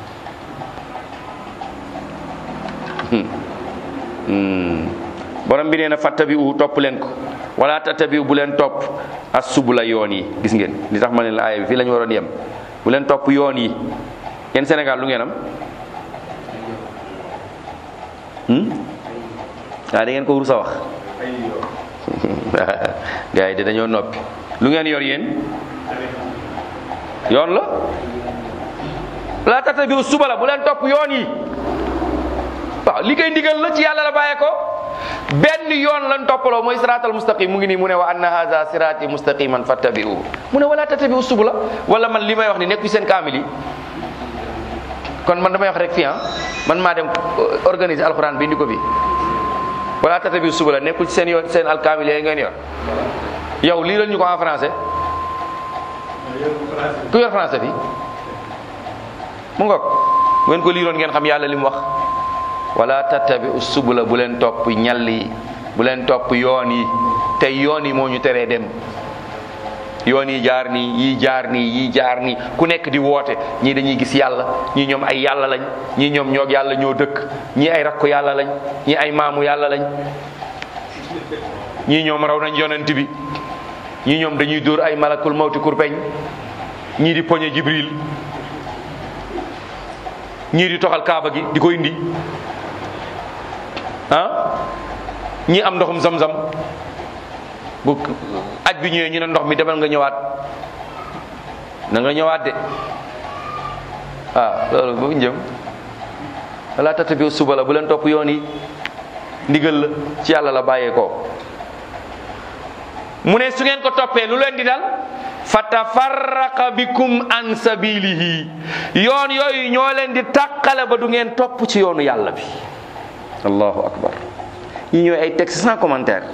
borom bi nee na fattabi u topp leen ko wala tattabi bu leen topp as subula yoon yi gis ngeen li tax ma ne la aaya bi fii la ñu waroon yem bu leen topp yoon yi yéen Sénégal lu ngeen am waaw da ngeen ko rus a wax gars yi de dañoo noppi lu ngeen yor yéen yoon la la tata bi suba la bu leen topp yoon yi waaw li koy ndigal la ci yàlla la bàyyee ko benn yoon lan toppaloo mooy siraatal mustaqim mu ngi nii mu ne wa anna haza siraati mustaqiman fattabi'u mu ne wala tattabi'u subula wala man li may wax ni nekku seen kaamil yi kon man damay wax rek fii ah man maa dem organiser alxuraan bi indi ko fi wala tattabi'u subula nekkul ci seen yoon seen alkaamil yooyu ngeen yor yow lii la ñu ko en français ku yor français fi mu ngoog ngeen ko liiroon ngeen xam yàlla li mu wax wala tattabi'u subula bu leen topp ñall yi bu leen topp yoon yi te yoon yi moo ñu teree dem yoon yi jaar nii yii jaar nii yii jaar nii ku nekk di woote ñii dañuy gis yàlla ñii ñoom ay yàlla lañ ñii ñoom ñoo yàlla ñoo dëkk ñii ay rakku yàlla lañ ñii ay maamu yàlla lañ ñii ñoom raw nañ yonent bi ñii ñoom dañuy dóor ay malakul mawti kurpeñ ñii di poñe jibril ñii di toxal kaaba gi di ko indi ah ñii am ndoxum zam-zam bu aj bi ñëwee ñu ne ndox mi demal nga ñëwaat na nga ñëwaat de waaw loolu bu njëm wala tata bi suba la bu leen topp yoon yi ndigal la ci yàlla la bàyyeekoo mu ne su ngeen ko toppee lu leen di dal fatafarraqa bikum an sabilihi yoon yooyu ñoo leen di tàqale ba du ngeen topp ci yoonu yàlla bi allahu akbar ñi ñooy ay texte sans commentaire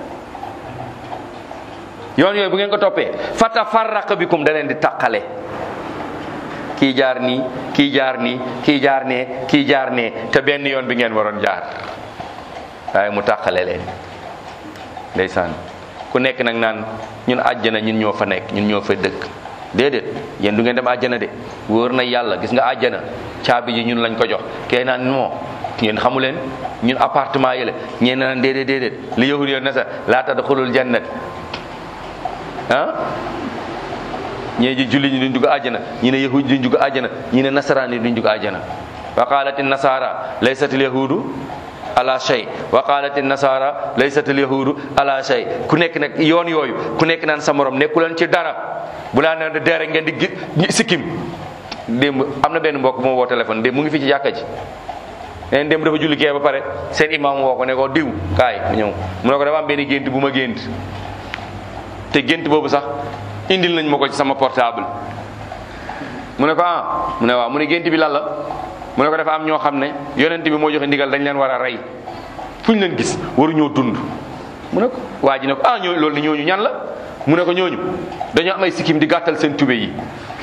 yoon yooyu bu ngeen ko toppee fatafarraqa bikum da leen di tàqale kii jaar nii kii jaar nii kii jaar nee kii jaar nee te benn yoon bi ngeen waroon jaar waaye mu tàqale leen ndeysaan ku nekk nag naan ñun àjjana ñun ñoo fa nekk ñun ñoo fa dëkk déedéet yéen du ngeen dem àjjana de wóor na yàlla gis nga àjjana caabi ji ñun lañ ko jox kee naan moo ngeen xamu leen ñun appartement yi la ñeen naan déedéet déedéet li yahud yoon na sa laa tadxulul jannat ah ñee ji julli ñi duñ dugg àjjana ñi ne yahud duñ dugg àjjana ñi ne nasaraan yi duñ dugg àjjana wa qaalati nasara laysatil yahudu ala shay wa qaalati nasara laysatil yahudu ala shay ku nekk nag yoon yooyu ku nekk naan sa morom nekku leen ci dara bu laa ne deere ngeen di gi sikkim démb am na benn mbokk moo woo téléphone démb mu ngi fi ci jàkka ji neen démb dafa julli kee ba pare seen imam woo ko ne ko diw kaay mu ñëw mu ne ko dafa am benn gént bu ma gént te gént boobu sax indil nañ ma ko ci sama portable mu ne ko ah mu ne waaw mu ne gént bi lan la mu ne ko dafa am ñoo xam ne yonent bi moo joxe ndigal dañ leen war a rey fu ñu leen gis waruñoo dund mu ne ko waa ji ne ko ah ñoo loolu ni ñooñu ñan la mu ne ko ñooñu dañoo am ay sikkim di gàttal seen tube yi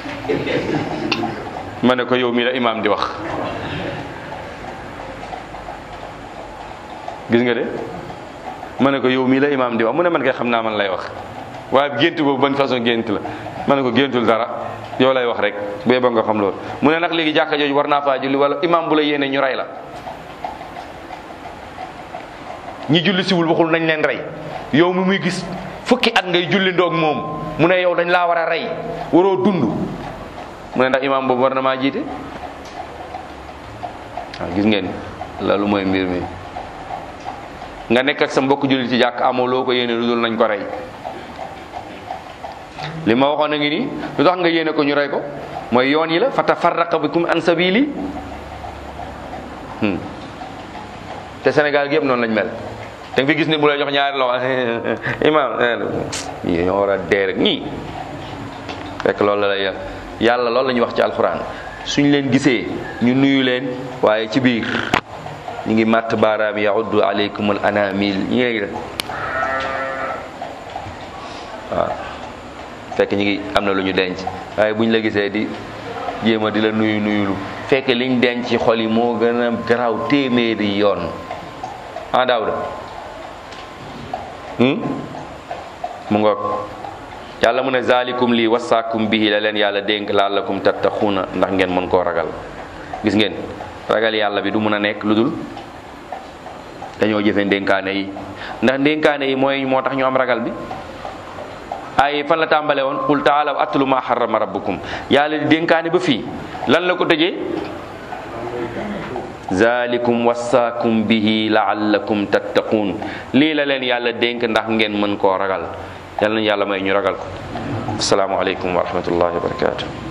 ma ne ko yow mii la imaam di wax gis nga de ma ne ko yow mii la imaam di wax mu ne man kay xam naa man lay wax waaye gént boobu ban façon gént la ma ne ko géntul dara yow lay wax rek bee ba nga xam loolu mu ne nag léegi jàkka jooju war naa faa julli wala imaam bu la yéene ñu rey la ñi julli siwul waxul nañ leen rey yow mi muy gis fukki at ngay julli ndoog moom mu ne yow dañ laa war a rey waroo dund mu ne ndax imaam boobu war na maa jiite waaw gis ngeen loolu mooy mbir mi nga nekk ak sa mbokk julli ci jàkk amoo loo ko yéene lu dul nañ ko rey li ma waxoon a ngi nii lu tax nga yéene ko ñu rey ko mooy yoon yi la fa tafarraqa bikum an sabili te Sénégal gi yëpp noonu lañ mel da nga fi gis ne bu lay jox ñaari loxo imam ñii ñoo war a dee rek ñii fekk loolu la lay yàlla loolu la ñuy wax ci alxuraan suñ leen gisee ñu nuyu leen waaye ci biir ñu ngi màtt baaraam yauddu aleykum al anamil ñi ngi def waaw fekk ñu ngi am na lu ñu denc waaye buñ la gisee di jéem a di la nuyu nuyulu fekk liñ denc ci xol yi moo gën a garaaw téeméeri yoon ah daawda mu ngoog yàlla mu ne zalikum lii wasaakum bihi la leen yàlla dénk laallakum tattaxuuna ndax ngeen mën koo ragal gis ngeen ragal yàlla bi du mun a nekk lu dul dañoo jëfe ndénkaane yi ndax ndénkaane yi mooy moo tax ñu am ragal bi ay fan la tàmbale woon qul taalaw atlu ma harrama rabbukum yàlla di dénkaane ba fii lan la ko tëjee zalikum wasaakum bihi laallakum tattaquun lii la leen yàlla dénk ndax ngeen mën koo ragal yàlla na yàlla may ñu ragal ko asalaamaaleykum wa rahmatullahi wa barakatuh